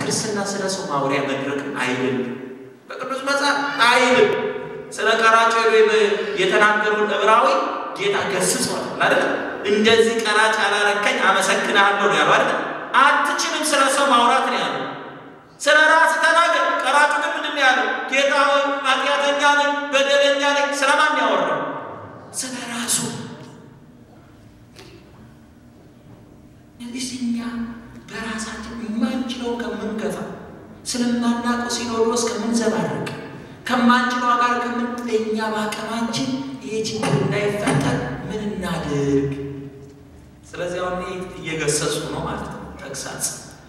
ክርስትና ስለ ሰው ማውሪያ መድረክ አይደለም። በቅዱስ መጽሐፍ አይልም። ስለ ቀራጭ የተናገሩን ዕብራዊ ጌታ ገስጿል አይደል? እንደዚህ ቀራጭ አላረከኝ አመሰግናለሁ ነው ያለው አይደል? አትችልም ስለ ሰው ማውራት ነው ያለው። ስለ ራስ ተናገር። ቀራጩ ግን ምንድን ነው ያለው? ጌታ ሆይ ኃጢአተኛ ነኝ፣ በደለኛ ነኝ። ስለማን ያወራው? ስለ ራሱ። እንግዲህ እኛ በራሳችን የማንችለው ከምንገፋ ስለማናውቀው ሲኖዶስ ከምንዘባረቅ ከማንችለው ጋር ከምን እኛ በአቅማችን ይህ ችግር እንዳይፈጠር ምን እናድርግ? ስለዚህ አሁን እየገሰጹ ነው ማለት ነው። ተግሳጽ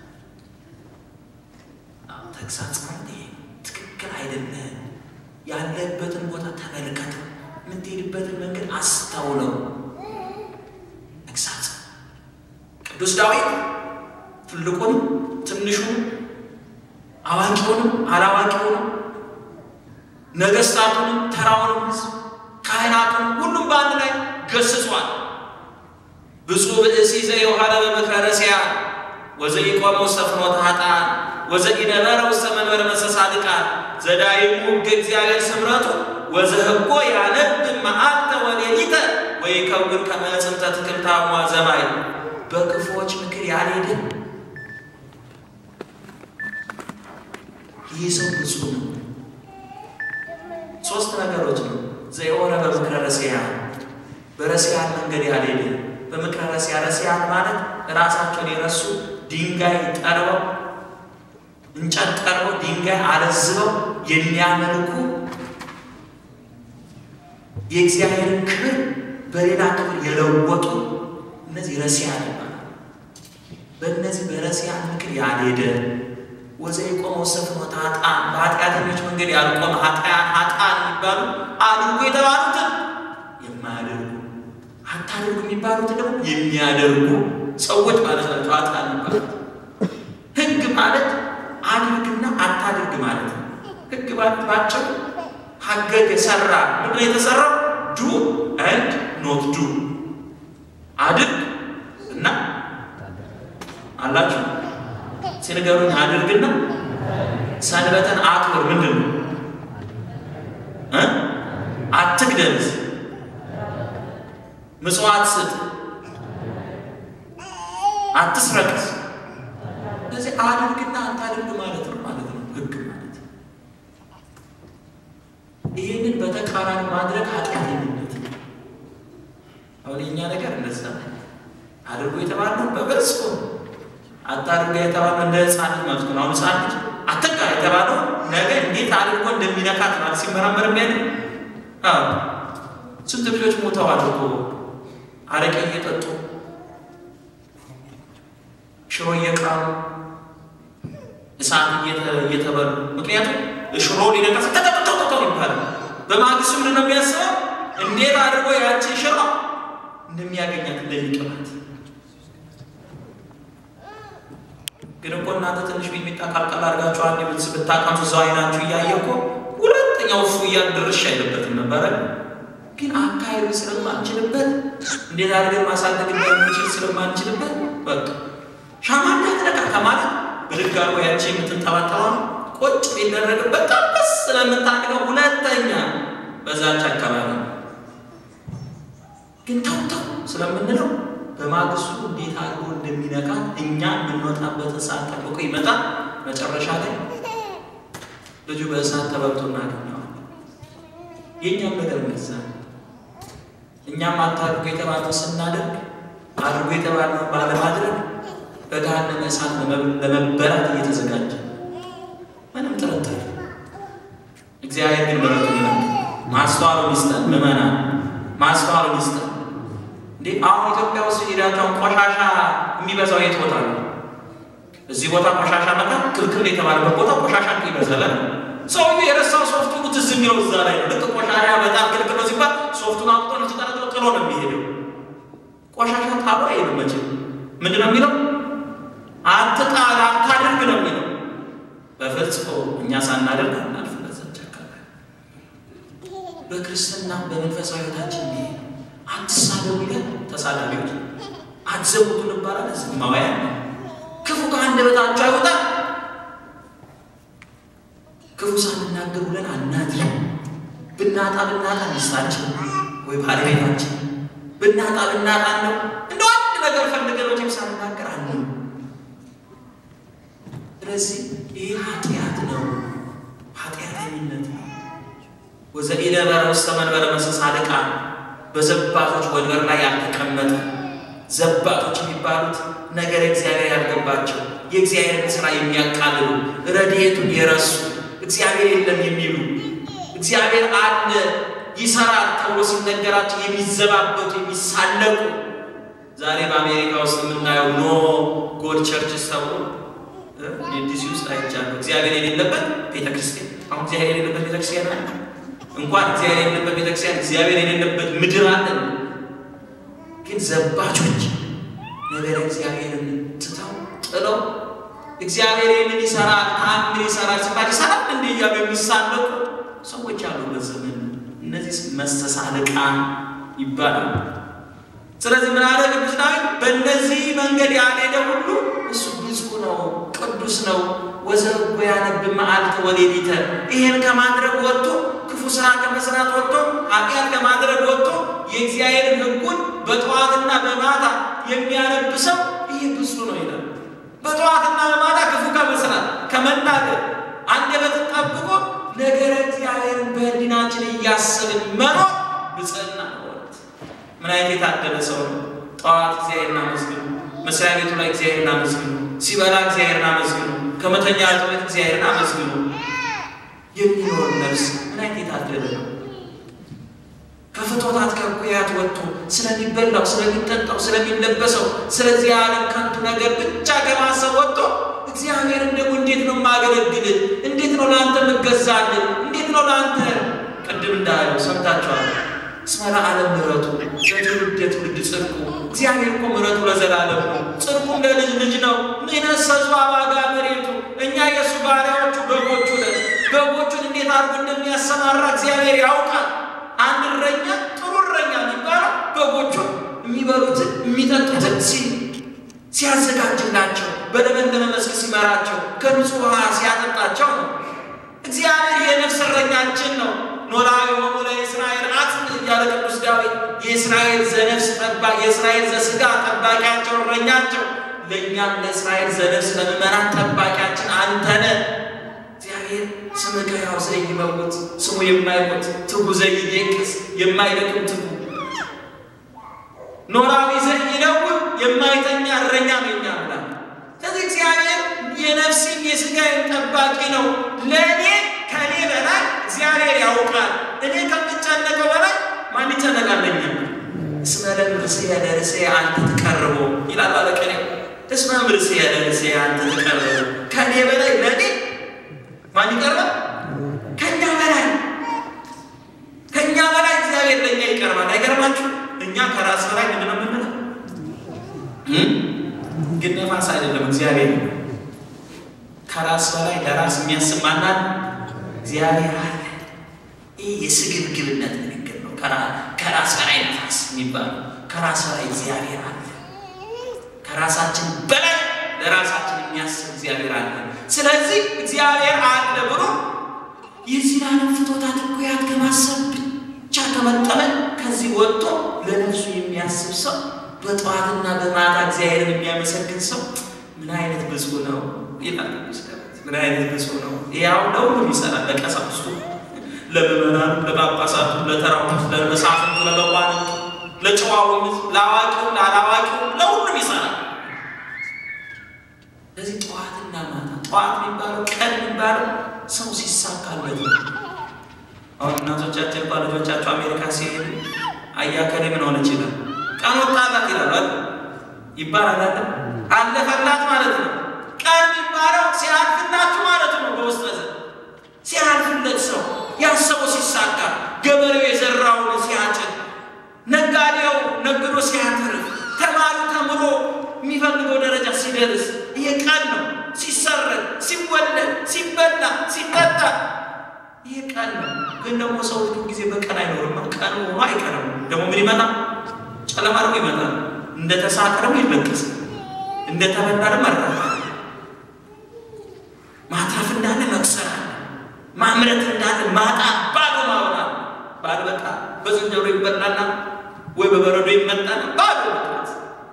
ተግሳጽ ማለት ይሄ ትክክል አይደለም። ያለበትን ቦታ ተመልከተው፣ የምትሄድበትን መንገድ አስታውለው። ተግሳጽ ቅዱስ ዳዊት ትልቁንም ትንሹንም አዋቂውንም አላዋቂውንም ነገስታቱንም ተራውንም ሕዝብ ካህናቱንም ሁሉም በአንድ ላይ ገስጿል። ብፁዕ ብእሲ ዘየውሃለ በምክረ ረሲዓን ወዘኢቆመ ውስተ ፍኖተ ኃጥአን ወዘኢነበረ ውስተ መንበረ መስተጻድቃን ዘዳይሙ ሕገ እግዚአብሔር ስምረቱ ወዘህጎ ያነብብ መዓልተ ወሌሊተ ወይከውን ከመ ዕፅምተ ትክልታሟ ዘማይ በክፉዎች ምክር ያልሄደ ይህ ሰው ብፁዕ ነው። ሶስት ነገሮች ነው። ዘየሆነ በምክረ ረሲዓን በረሲዓን መንገድ ያልሄደ በምክረ ረሲዓን ረሲዓን ማለት ራሳቸውን የረሱ ድንጋይ ጠርበው እንጨት ጠርበው ድንጋይ አለዝበው የሚያመልኩ የእግዚአብሔርን ክብር በሌላ ክብር የለወጡ እነዚህ ረሲዓን ይባላል። በእነዚህ በረሲዓን ምክር ያልሄደ ወዘኢቆመ ውስተ ፍኖተ ኃጥአን በኃጢአተኞች መንገድ ያልቆመ ኃጥአን ኃጥአን የሚባሉ አድርጉ የተባሉትን የማያደርጉ አታድርጉ የሚባሉትን ደግሞ የሚያደርጉ ሰዎች ማለት ናቸው። ኃጥአን የሚባሉት ሕግ ማለት አድርግና አታድርግ ማለት ነው። ሕግ ማለት ባቸው ሀገግ የሰራ ምንድን ነው የተሰራው? ዱ ኤንድ ኖት ዱ አድርግ እና አላችሁ ሲነገሩኝ አድርግና ሰንበትን አክብር። ምንድን ነው እ አትግደልስ፣ ምጽዋት ስጥ፣ አትስረቅስ። ስለዚህ አድርግና አታድርግ ማለት ነው ማለት ነው ሕግ ማለት ይህንን በተቃራኒ ማድረግ ኃጢአተኝነት ነው። አሁን የእኛ ነገር እንደዛ አድርጎ የተባለው በበጽ አታድርገ የተባለው እንደ ህፃን ልጅ ማለት ነው። አሁን ህፃን ልጅ አትንካ የተባለው ነገ እንዴት አድርጎ እንደሚነካት ማለት ሲመራመር የሚያለ ስንት ልጆች ሞተዋል እኮ አረቄ እየጠጡ ሽሮ እየቃሙ እሳት እየተበሉ ምክንያቱም ሽሮ ሊነካ ተጠጠጠጠው ይባላል። በማግስቱ ምንድን ነው የሚያስበው? እንዴት አድርጎ ያችን ሽሮ እንደሚያገኛት እንደሚቀባት ግን እኮ እናንተ ትንሽ ሚጥሚጣ ቃልቃል አድርጋችሁ አንድ ብትስ ብታቀምሱ እዛው አይናችሁ እያየ እኮ ሁለተኛው እፉ እያል ድርሻ አይለበትም ነበረ። ግን አካሄዱ ስለማንችልበት እንዴት አድርገን ማሳደግ እንደምንችል ስለማንችልበት በቃ ሻማ እንዳትነካ ከማለት ብድግ አድርጎ ያቺ የምትንጠባጠባ ቁጭ ቢደረግበት ጠበስ ስለምታድገው ሁለተኛ በዛች አካባቢ ግን ተው ተው ስለምንለው በማግስቱ እንዴት አድርጎ እንደሚነካ እኛ የምንወጣበትን ሰዓት ጠብቆ ይመጣል። መጨረሻ ላይ ልጁ በእሳት ተበልቶ እናገኘዋለን። የእኛም ነገር እንደዛ እኛም አታድርጎ የተባለው ስናደርግ አድርጎ የተባለው ባለማድረግ በገሃነመ እሳት ለመበላት እየተዘጋጀ ምንም ጥርጥር። እግዚአብሔር ግን ምሕረቱ ይላል ማስተዋሉን ይስጠን። ምዕመናን ማስተዋሉን ይስጠን። እንዴ አሁን ኢትዮጵያ ውስጥ ሄዳቸውን ቆሻሻ የሚበዛው የት ቦታ ነው? እዚህ ቦታ ቆሻሻ መጣ ክልክል የተባለበት ቦታ ቆሻሻ ይበዛል። ሰውዬው የረሳው ሶፍቱ ትዝ የሚለው እዛ ላይ ነው። ልክ ቆሻሻ በጣም ክልክል ነው ሲባል ሶፍቱን አውጥቶ ነው ተጠረጥሮ ጥሎ ነው የሚሄደው። ቆሻሻ ጣሉ አይልም መቼም። ምንድን ነው የሚለው? አትጣል፣ አታድርግ ነው የሚለው። በፍጹም እኛ ሳናደርግ እናልፍ በዛች አካባቢ በክርስትና በመንፈሳዊ ሕይወታችን ይሄ አትሳደቡ ይላል። ተሳዳቢዎች አትዘሙቱ እንባላለን። ዝማውያን ክፉ ከአንደበታችሁ አይወጣ ክፉ ሳንናገር ውለን አናድርም። ብናጣ ብናጣ ሚስታችን ወይ ባለቤታችን ብናጣ ብናጣ ነው እንደ አንድ ነገር ፈልገን መቼም ሳንናገር አለ። ስለዚህ ይህ ኃጢአት ነው፣ ኃጢአተኝነት ነው። ወዘኢነበረ ውስተ መንበረ መሰሳልቃ በዘባቶች ወንበር ላይ ያልተቀመጠ ዘባቶች የሚባሉት ነገር እግዚአብሔር ያልገባቸው የእግዚአብሔርን ስራ የሚያቃልሉ ረድኤቱን የረሱ እግዚአብሔር የለም የሚሉ እግዚአብሔር አለ ይሰራል ተብሎ ሲነገራቸው የሚዘባበቱ የሚሳለቁ ዛሬ በአሜሪካ ውስጥ የምናየው ኖ ጎድ ቸርችስ ተብሎ ዲሲ ውስጥ አይቻለሁ። እግዚአብሔር የሌለበት ቤተክርስቲያን አሁን እግዚአብሔር የሌለበት ቤተክርስቲያን አለ። እንኳን እግዚአብሔር የሌለበት ቤተክርስቲያን እግዚአብሔር የሌለበት ምድር አለ። ግን ዘባቾች ነገር እግዚአብሔርን ትተው ጥለው እግዚአብሔር ይህንን ይሰራል ተአምር ይሰራል ሲባል ይሰራል እንደ እያሉ የሚሳለቁ ሰዎች ያሉበት ዘመን እነዚህ መስተሳልቃን ይባላሉ። ስለዚህ ምን አለ ቅዱስ ዳዊት? በእነዚህ መንገድ ያልሄደ ሁሉ እሱ ብፁዕ ነው፣ ቅዱስ ነው። ወዘርጎ ያነብ መዓልተ ወሌሊተ ይሄን ከማድረግ ወጥቶ ክፉ ስራ ከመስራት ወጥቶ ኃጢአት ከማድረግ ወጥቶ የእግዚአብሔርን ሕጉን በጠዋትና በማታ የሚያነብ ሰው ይህ ብፁዕ ነው ይላል። በጠዋትና በማታ ክፉ ከመስራት ከመናገር አንደበትን ጠብቆ ነገረ እግዚአብሔርን በሕሊናችን እያሰብን መኖር ብፅዕና ነው። ምን አይነት የታደለ ሰው ነው! ጠዋት እግዚአብሔርን አመስግኑ፣ መስሪያ ቤቱ ላይ እግዚአብሔርን አመስግኑ፣ ሲበላ እግዚአብሔርን አመስግኑ፣ ከመተኛ ጥበት እግዚአብሔርን አመስግኑ የሚኖር ነፍስ ምን አይነት የታደለ ነው! ከፍቶታት ከኩያት ወጥቶ ስለሚበላው፣ ስለሚጠጣው፣ ስለሚለበሰው ስለዚህ ዓለም ከንቱ ነገር ብቻ ከማሰብ ወጥቶ እግዚአብሔርን ደግሞ እንዴት ነው የማገለግል? እንዴት ነው ለአንተ የምገዛልን? እንዴት ነው ለአንተ ቅድም እንዳለው ሰምታችኋል። እስመ ለዓለም ምሕረቱ ለትውልድ የትውልድ ጽድቁ። እግዚአብሔር እኮ ምሕረቱ ለዘላለም ነው፣ ጽድቁም ለልጅ ልጅ ነው። ንሕነሰ ዘባጋ መሬቱ፣ እኛ የእሱ ባሪያዎቹ በጎቹ ነን። በጎቹን እንዴት አድርጎ እንደሚያሰማራ እግዚአብሔር ያውቃል። አንድ እረኛ ጥሩ እረኛ የሚባለው በጎቹን የሚበሉትን የሚጠጡትን ሲ ሲያዘጋጅላቸው በለመለመ መስክ ሲመራቸው ከንጹሕ ውሃ ሲያጠጣቸው ነው። እግዚአብሔር የነፍስ እረኛችን ነው። ኖላዊ ሆኑ ለእስራኤል አጽም እያለ ቅዱስ ዳዊት የእስራኤል ዘነፍስ ጠባቂ የእስራኤል ዘስጋ ጠባቂያቸው እረኛቸው፣ ለእኛም ለእስራኤል ዘነፍስ ለምእመናን ጠባቂያችን አንተነ እግዚአብሔር ስምከ ሕያው ዘይመውት ስሙ የማይሞት ትጉ ዘይዴቅስ የማይደክም ትጉ ኖላዊ ዘይነውም የማይተኛ እረኛ ነው የኛ አምላክ። ስለዚህ እግዚአብሔር የነፍስም የስጋዬም ጠባቂ ነው። ለእኔ ከእኔ በላይ እግዚአብሔር ያውቃል። እኔ ከምጨነቀው በላይ ማን ይጨነቃለኛ? እስመ ለምርስየ ለርእስየ አንተ ትቀርቦ ይላል ባለቅኔው። እስመ ምርስየ ለርእስየ አንተ ትቀርቦ፣ ከእኔ በላይ ለእኔ ማን ይቀርባል? ከእኛ በላይ ከእኛ በላይ እግዚአብሔር ለእኛ ይቀርባል። አይገርማችሁ? እኛ ከራስ በላይ ምንድን ነው የምንለው? ግን ነፋስ አይደለም እግዚአብሔር ከራስ በላይ ለራስ የሚያስብ ማናት? እግዚአብሔር አለ። ይህ የስግብግብነት ንግግር ነው። ከራስ በላይ ነፋስ የሚባለው ከራስ በላይ እግዚአብሔር አለ። ከራሳችን በላይ ለራሳችን የሚያስብ እግዚአብሔር አለ። ስለዚህ እግዚአብሔር አለ ብሎ የዚህ ዓለም ፍቶታት እኩያት ከማሰብ ብቻ ከመጠመን ከዚህ ወጥቶ ለነፍሱ የሚያስብ ሰው በጠዋትና በማታ እግዚአብሔርን የሚያመሰግን ሰው ምን አይነት ብፁዕ ነው ይላል ቅዱስ ዳዊት። ምን አይነት ብፁዕ ነው! ያው ለሁሉም ይሰራል። ለቀሳውስቱ፣ ለምዕመናኑ፣ ለጳጳሳቱ፣ ለተራው፣ ለመሳፍንቱ፣ ለመኳንንቱ፣ ለጨዋውም፣ ለአዋቂው፣ ለአላዋቂው ለሁሉም ይሰራል። ለዚህ ጠዋትና ማታ ጠዋት የሚባለው ቀን የሚባለው ሰው ሲሳካለት ነው። አሁን እናቶቻችን እንኳ ልጆቻቸው አሜሪካ ሲሄዱ አያከሌ ምን ሆነች ይላል ቀን ወጣላት ይላል ይባላል አለ አለፈላት ማለት ነው። ቀን የሚባለው ሲያልፍላችሁ ማለት ነው። በውስጥ ዘ ሲያልፍለት ሰው ያሰበው ሲሳካ፣ ገበሬው የዘራውን ሲያጭድ፣ ነጋዴው ነግዶ ሲያተርፍ፣ ተማሪው ተምሮ የሚፈልገው ደረጃ ሲደርስ ይሄ ቀን ነው። ሲሰረቅ፣ ሲወለድ፣ ሲበላ፣ ሲጠጣ ይሄ ቀን ነው። ግን ደግሞ ሰው ብዙ ጊዜ በቀን አይኖርም። ቀን ሆኖ አይቀርም። ደግሞ ምን ይመጣል? ጨለማ ደግሞ ይመጣል። እንደ ተሳቀ ደግሞ ይለቀሳል። እንደ ተበላ ደግሞ መራፋል። ማትረፍ እንዳለ መክሰር አለ። እምነት እንዳለ ማጣት፣ ባዶ ማውራት፣ ባዶ በቃ በዝንጀሮ ይበላና ወይ በበረዶ ይመጣና ባዶ መቅረት።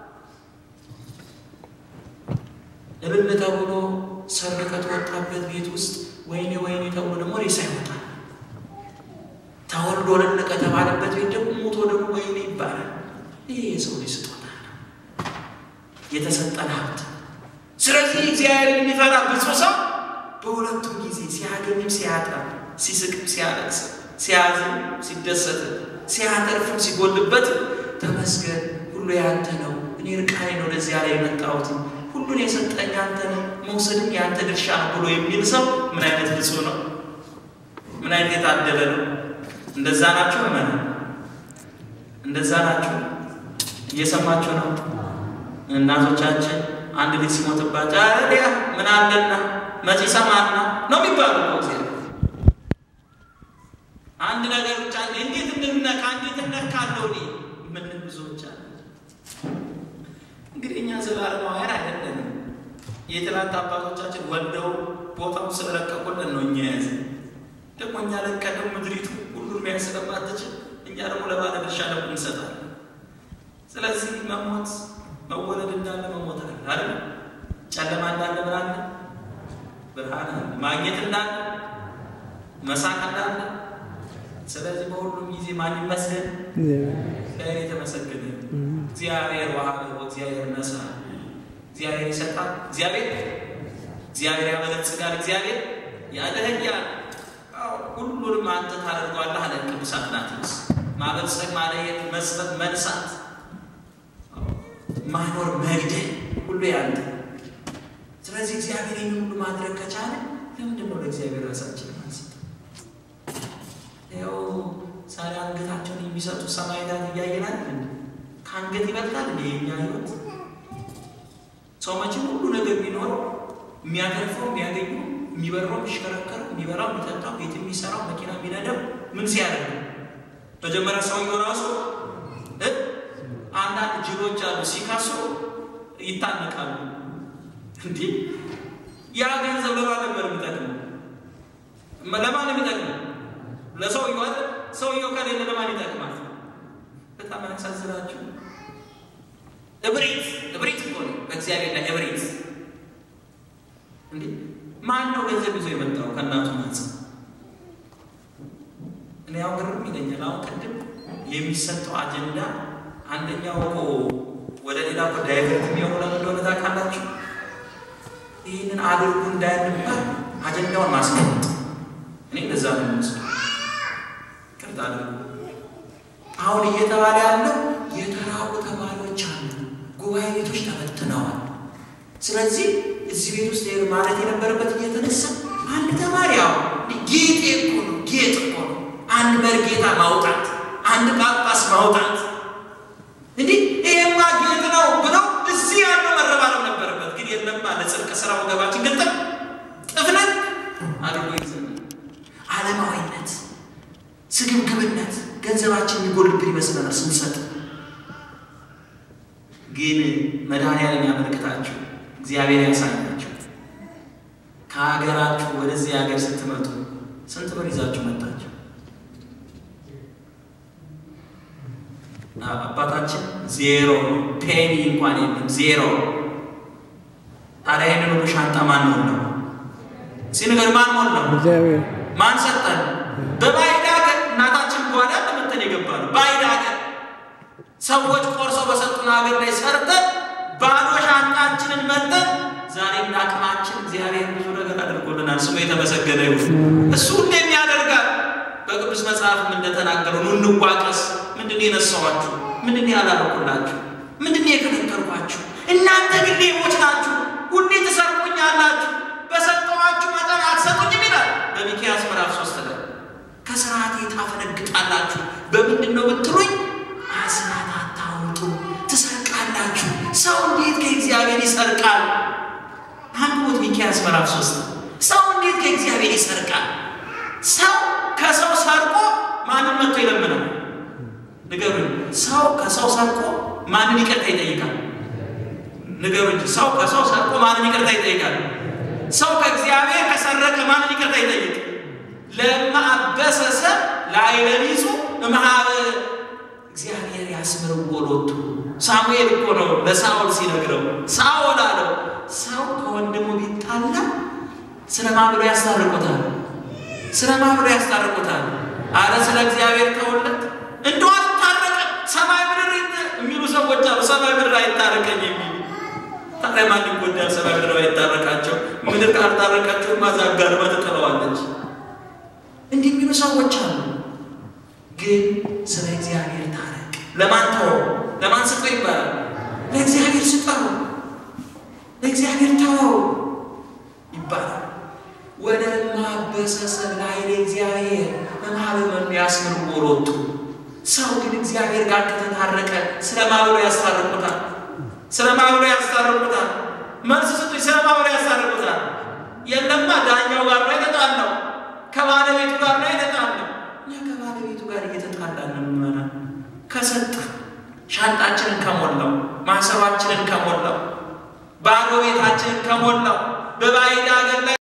እልል ተብሎ ሰርግ ከተወጣበት ቤት ውስጥ ወይኔ ወይኔ ተብሎ ደግሞ ሬሳ ይወጣል። ተወልዶ እልል ከተባለበት ቤት ደግሞ ሞቶ ደግሞ ወይኔ ይባላል። ይሄ የሰው ልጅ ስጦታ ነው፣ የተሰጠን ሀብት። ስለዚህ እግዚአብሔርን የሚፈራ ብፁዕ ሰው በሁለቱም ጊዜ ሲያገኝም ሲያጣም፣ ሲስቅም ሲያለቅስ፣ ሲያዝም ሲደሰት፣ ሲያተርፍም ሲጎልበት ተመስገን ሁሉ ያንተ ነው፣ እኔ ርቃኔ ነው ወደዚያ ላይ የመጣሁት ሁሉን የሰጠኝ አንተ ነው፣ መውሰድም የአንተ ድርሻ ነው ብሎ የሚል ሰው ምን አይነት ብፁዕ ነው? ምን አይነት የታደለ ነው? እንደዛ ናቸው መ እንደዛ ናቸው። እየሰማችሁ ነው። እናቶቻችን አንድ ልጅ ሲሞትባቸው አረዲያ ምን አለና መቼ ሰማና ነው የሚባሉ ነው። ጊዜ አንድ ነገር ብቻ እንዴት እንድነካ እንዴት እነካለው እኔ ምን ብዙዎች አለ። እንግዲህ እኛ ዘላለማውያን አይደለንም። የትላንት አባቶቻችን ወልደው ቦታውን ስለለቀቁልን ነው እኛ ያዘ ደግሞ እኛ ለቀደም ምድሪቱ ሁሉን ሚያስ ስለማትችል እኛ ደግሞ ለባለ ድርሻ ደግሞ እንሰጣለን። ስለዚህ መሞት መወለድ እንዳለ መሞት አለ አይደል? ጨለማ እንዳለ ምን አለ? ብርሃን አለ። ማግኘት እንዳለ መሳቅ እንዳለ። ስለዚህ በሁሉም ጊዜ ማን ይመስገን? እግዚአብሔር የተመሰገነ እግዚአብሔር ዋሃበ እግዚአብሔር ነሳ፣ እግዚአብሔር ይሰጣል፣ እግዚአብሔር እግዚአብሔር ያበለጽጋል፣ እግዚአብሔር ያደህያል። ሁሉንም አንተ ታደርገዋለህ አለ ቅዱስ አትናቴዎስ። ማበልጸግ፣ ማለየት፣ መስጠት፣ መንሳት፣ ማኖር፣ መግደል ሁሉ ያንተ። ስለዚህ እግዚአብሔር ይህን ሁሉ ማድረግ ከቻለ ለምንድን ነው ለእግዚአብሔር ራሳችን ማንሰጥ? ያው ዛሬ አንገታቸውን የሚሰጡ ሰማዕታት እያየናል። ከአንገት ይበልጣል እንደ የኛ ህይወት። ሰው መቼም ሁሉ ነገር ቢኖረው የሚያተርፈው የሚያገኘው የሚበራው የሚሽከረከረው የሚበላው የሚጠጣው ቤት የሚሰራው መኪና የሚነዳው ምን ሲያደርግ መጀመሪያ ሰውየው ራሱ አንዳንድ ጅሎች አሉ ሲካስሩ ይታነቃሉ። እንዲህ ያ ገንዘብ ለማን ነበር የሚጠቅመው? ለማን የሚጠቅመው? ለሰውየው አይደል? ሰውየው ከሌለ ለማን ይጠቅማል? በጣም ያሳዝናችሁ። እብሪት እብሪት እኮ ነው በእግዚአብሔር ላይ እብሪት። እንዴ ማን ነው ገንዘብ ይዞ የመጣው ከእናቱ ማህፀን? እኔ ያው ግርም ይለኛል። አሁን ቅድም የሚሰጠው አጀንዳ አንደኛው እኮ ወደ ሌላ እኮ ዳይቨርት የሚሆኑ ለምን እንደሆነ ታውቃላችሁ? ይህንን አድርጉ እንዳንባል አጀንዳውን ማስቀመጥ። እኔ እንደዛ ነው የሚመስለው። ቅርታ አድርጉ። አሁን እየተባለ ያለው የተራቡ ተማሪዎች አሉ፣ ጉባኤ ቤቶች ተበትነዋል። ስለዚህ እዚህ ቤት ውስጥ ማለት የነበረበት እየተነሳ አንድ ተማሪ ያው ጌጤ እኮ ነው፣ ጌጥ እኮ ነው። አንድ መርጌታ ማውጣት፣ አንድ ጳጳስ ማውጣት እንዲህ ይሄማ ጌጥ ነው ብለው እዚህ ያለው መረባረብ ነበረበት። ግን የለማ ለጽድቅ ስራ ወገባችን ግጥም ጥፍነት አድርጎ ይዘን ዓለማዊነት፣ ስግብግብነት ገንዘባችን የሚጎልብን ይመስለናል ስንሰጥ። ግን መድኃኒዓለም ያመልክታችሁ፣ እግዚአብሔር ያሳያችሁ። ከሀገራችሁ ወደዚህ ሀገር ስትመጡ ስንት ብር ይዛችሁ መጣችሁ? አባታችን ዜሮ ፔኒ እንኳን የለም ዜሮ። ታዲያ ይህንን ሁሉ ሻንጣ ማን ሞላው? ሲንገር ማን ሞላው? ማን ሰጠን? በባዕድ ሀገር እናታችን ጓዳ ለመተን የገባ ነው። ባዕድ ሀገር ሰዎች ቆርሰው በሰጡን ሀገር ላይ ሰርተን ባዶ ሻንጣችንን መጠን ዛሬ እንደ አቅማችን እግዚአብሔር ብዙ ነገር አድርጎልናል። ስሙ የተመሰገነ ይሁን። እሱ ሁሌም ያደርጋል። በቅዱስ መጽሐፍም እንደተናገረው ኑ እንዋቀስ። ምንድን ነው የነሳኋችሁ? ምንድን ነው ያላረኩላችሁ? ምንድን ነው የከለከልኳችሁ? እናንተ ግን ሌቦች ናችሁ፣ ሁሌ ትሰርቁኛላችሁ፣ በሰጠኋችሁ መጠን አትሰጡኝም ይላል በሚክያስ ምዕራፍ ሶስት ላይ ከስርዓቴ ታፈነግጣላችሁ። በምንድን ነው ብትሉኝ አስራት አታውጡ፣ ትሰርቃላችሁ። ሰው እንዴት ከእግዚአብሔር ይሰርቃል? አንብቡት ሚክያስ ምዕራፍ ሶስት ሰው እንዴት ከእግዚአብሔር ይሰርቃል? ሰው ከሰው ሰርቆ ማንን መጥቶ ይለምናል? ንገሩኝ። ሰው ከሰው ሰርቆ ማንን ይቅርታ ይጠይቃል? ንገሩኝ። ሰው ከሰው ሰርቆ ማንን ይቅርታ ይጠይቃል? ሰው ከእግዚአብሔር ከሰረቀ ማንን ይቅርታ ይጠይቅ? ለማበሰሰብ ለአይለቢጹ እምሃበ እግዚአብሔር ያስምርዎ ሎቱ። ሳሙኤል እኮ ነው ለሳኦል ሲነግረው፣ ሳኦል አለው ሰው ከወንድሙ ቢጣላ ስለማ ብሎ ያስታርቁታል? ስለማ ብሎ ያስታርቁታል? አረ ስለ እግዚአብሔር ተውለት። እንደው አልታረቀም ሰማይ ምድር የሚሉ ሰዎች አሉ። ሰማይ ምድር አይታረቀኝ የሚሉ ታዲያ ማን ይጎዳል? ሰማይ ምድር አይታረቃቸው። ምድር ካልታረቃቸው ማዛጋርባ ትጥለዋለች። እንዲህ የሚሉ ሰዎች አሉ። ግን ስለ እግዚአብሔር ታረቅ። ለማን ተወው? ለማን ስጠው ይባላል? ለእግዚአብሔር ስጠው፣ ለእግዚአብሔር ተወው ይባላል። ወደ ማበሰሰብ ላይ ለእግዚአብሔር መማበመኑ ያስምርዎ ሎቱ። ሰው ግን እግዚአብሔር ጋር ከተታረቀ ስለማብሎ ያስታርቁታል ስለማብሎ ያስታርቁታል። መልስ ስጡኝ። ስለማብሎ ያስታርቁታል። የለማ ዳኛው ጋር ነው የተጣላው፣ ከባለቤቱ ጋር ነው የተጣላው። እኛ ከባለቤቱ ጋር እየተጣላን ነው የምንመና ከሰጠ ሻንጣችንን ከሞላው ማሰባችንን ከሞላው ባዶ ቤታችንን ከሞላው በባዕድ አገር ላይ